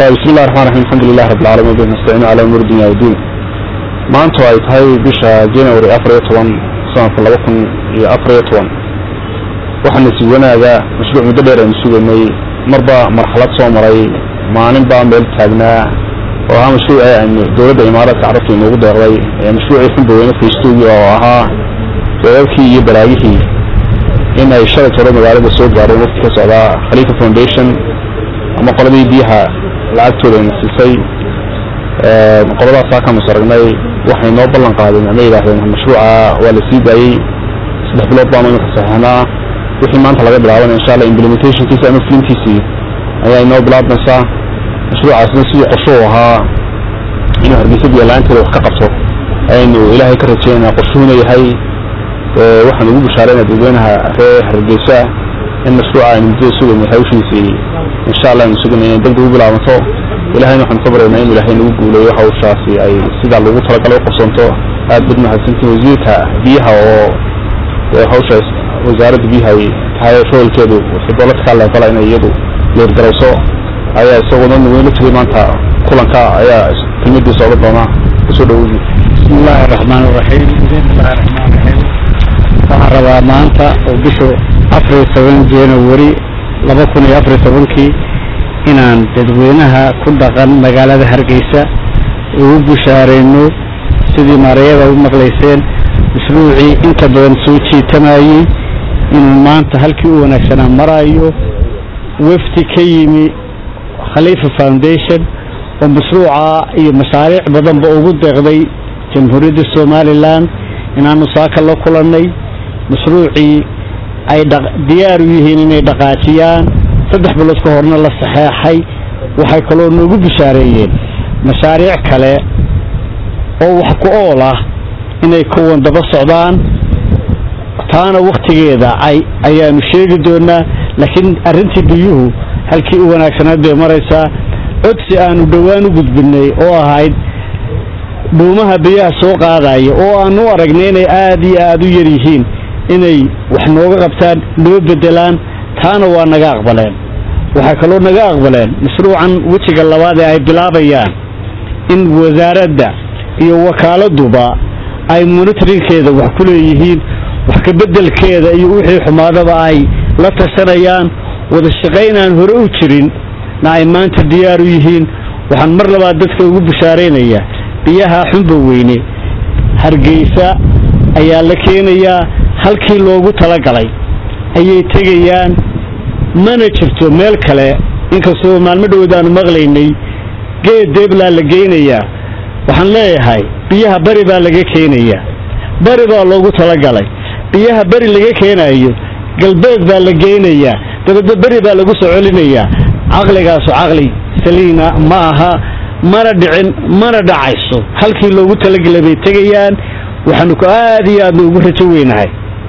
bismi illahi raxmaan raxiim alxamdulilahi rabbi alcaalamiin bihi nastaciinu calaa umuuri dunya wadiin maanta ay tahay bisha january afar iyo toban sanadka laba kun iyo afar iyo toban waxaana sii wanaaga mashruuc muddo dheer aynu sugaynay marba marxalad soo maray maalin baa meel taagnaa oo ahaa mashruuci aynu dowladda imaaraadka carabta inoogu deeqday ee mashruucii xunbaweyne faystoogii oo ahaa deeadkii iyo balaagihii in ay shalay toro magaalada soo gaareen waqti ka socdaa khaliifa foundation ama qoladii biyaha lacagtooda ayna siisay qoladaasaa kaanu saragnay waxay noo ballan qaadeen ama yidhaahdeen mashruuca waa la sii daayey saddex bilood baanu imika saxeixnaa wixii maanta laga bilaaban insha alla implementationkiisa ama fulintiisii ayaa inoo bilaabmaysaa mashruucaasna sidii qorsho u ahaa inuu hargeysa biyo-la-aanteeda wax ka qabto ayaynu ilaahay ka rajeynaa qorshuhuna yahay waxaan ugu bishaarayna dadweynaha reer hargeysa in mashruuca aynu muddada sugaynay hawshiisii insha allah aynu sugaynay inay degdeg u bilaabanto ilahayna waxaanu ka baryaynaa inu ilaahay nagu guuleeyo hawshaasi ay sidaa lagu talagalay u qabsanto aad bad mahadsantiin wasiirka biyaha oo hawshaas wasaaradda biyaha ay tahay roolkeedu waxay dowladda ka leefala inay iyadu leergarayso ayaa isaguna weyn la tegay maanta kulanka ayaa kelmadiisa oga doona kusoo dhaweyni bismi illaahi araxmaan iraxiim bismillahi raxmaan raxiim waxaan rabaa maanta oo bishu afar iyo toban january laba kun iyo afar iyo tobankii inaan dadweynaha ku dhaqan magaalada hargeysa ugu bushaarayno sidii maarayada u maqlayseen mashruucii inta badan soo jiitamayey inuu maanta halkii u wanaagsanaa maraayo wafdi ka yimi khaliifa foundation oo mashruuca iyo mashaariic badanba ugu deeqday jamhuuriyadda somalilan inaanu saaka la kulannay mashruucii ay diyaar u yihiin inay dhaqaajiyaan saddex bilood ka horna la saxeexay waxay kaloo noogu bishaareeyeen mashaariic kale oo wax ku ool ah inay kuwan daba socdaan taana wakhtigeeda ayaanu sheegi doonaa laakiin arrintii biyuhu halkii u wanaagsanaad bay maraysaa codsi aanu dhowaan u gudbinay oo ahayd dhuumaha biyaha soo qaadaya oo aanu u aragnay inay aad iyo aad u yar yihiin inay wax nooga qabtaan noo beddelaan taana waa naga aqbaleen waxay kaloo naga aqbaleen mashruucan wejiga labaad ee ay bilaabayaan in wasaaradda iyo wakaaladduba ay monitoringkeeda wax ku leeyihiin wax kabeddelkeeda iyo wixii xumaadaba ay la tashanayaan wada shaqaynaan hore u jirin na ay maanta diyaar u yihiin waxaan mar labaad dadka ugu bishaaraynayaa biyaha xunba weyne hargeysa ayaa la keenayaa halkii loogu talagalay ayay tegayaan mana jirto meel kale inkastoo maalmo dhowod aanu maqlaynay geed deeblaa la geynayaa waxaan leeyahay biyaha bari baa laga keenayaa bari baa loogu talagalay biyaha beri laga keenayo galbeed baa la geynayaa dabadna beri baa lagu soo celinayaa caqligaasu caqli saliina ma aha mana dhicin mana dhacayso halkii loogu talagelay bay tegayaan waxaanu ku aad iyo aadna ugu rajo weynahay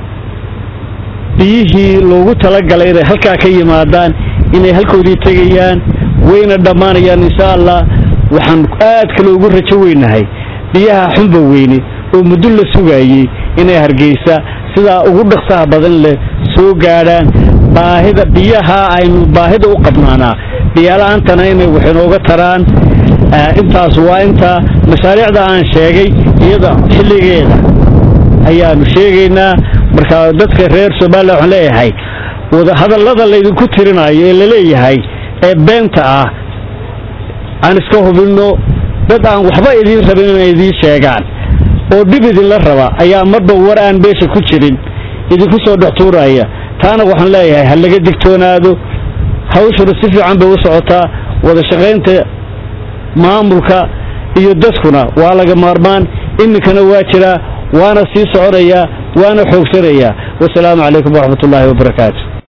biyihii loogu talagalay inay halkaa ka yimaadaan inay halkoodii tegayaan wayna dhammaanayaan insha allah waxaan aad kale ugu rajo weynahay biyaha xunba weyne oo muddo la sugaayey inay hargeysa sidaa ugu dhaqsaha badan leh soo gaadhaan baahida biyaha aynu baahida u qabnaanaa biyala-aantana inay wax inooga taraan intaas waa intaa mashaariicda aan sheegay iyada xilligeeda ayaanu sheegaynaa marka dadka reer somalilan waxaan leeyahay hadallada laydinku tirinayo ee laleeyahay ee beenta ah aan iska hubinno dad aan waxba idiin rabin inay idiin sheegaan oo dhib idinla raba ayaa marba war aan beesha ku jirin idinku soo dhex tuuraya taana waxaan leeyahay ha laga digtoonaado hawshuna si fiican bay u socotaa wada shaqaynta maamulka iyo dadkuna waa laga maarmaan iminkana waa jiraa waana sii soconayaa waana xoogsanayaa wasalaamu calaykum waraxmat ullaahi wabarakaatu